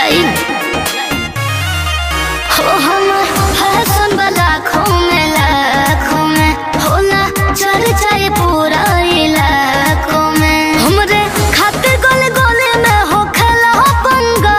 जाई हो हम फैशन वाला लाखों में लाखों में होला चर्चा पूरा इलाकों में हमरे खातिर गोले गोले में हो खेला पंगा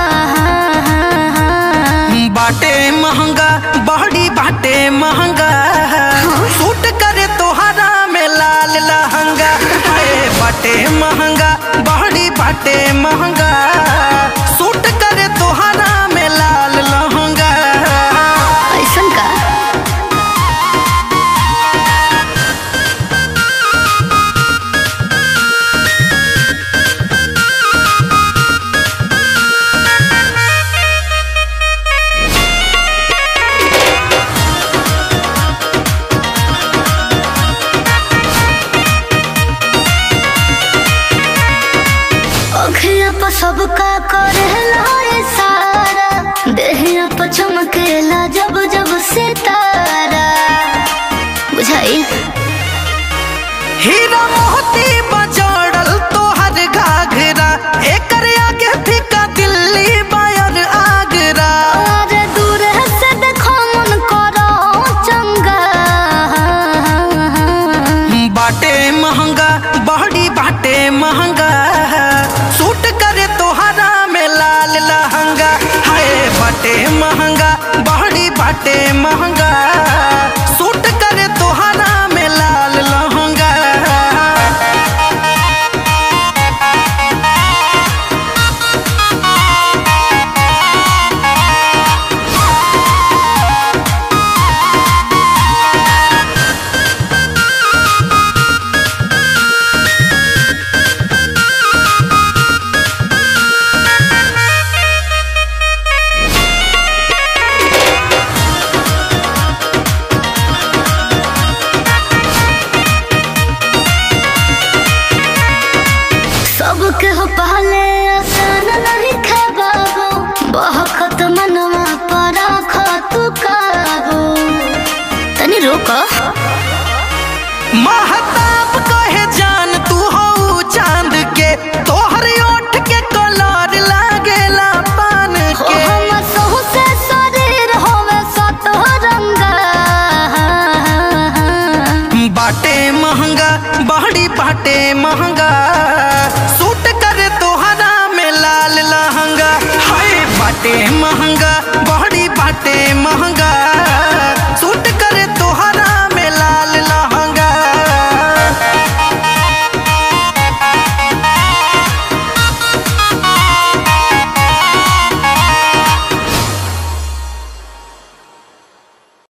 बाटे महंगा बहड़ी बाटे महंगा सूट करे तोहरा में लाल लहंगा हाय बाटे महंगा बहड़ी बाटे महंगा सूट करे तोहरा में लाल लहंगा ऐसन का अखिया पर सबका करेला सारा देहिया पर चमकेला जब जब सितारा बुझाई हीरा मोती बजड़ल तोहर घाघरा एकर आगे फीका दिल्ली बायर आगरा और दूर से देखो मन करो चंगा बाटे महंगा बहड़ी बाटे महंगा सूट करे तोहरा में लाल लहंगा हाय बाटे महंगा बहड़ी बाटे महंगा सूट करे तोहरा में लाल लहंगा सबके हो पहले आसान नहीं खे बाबू बहकत मनवा पर तू काबू तनी रोक महा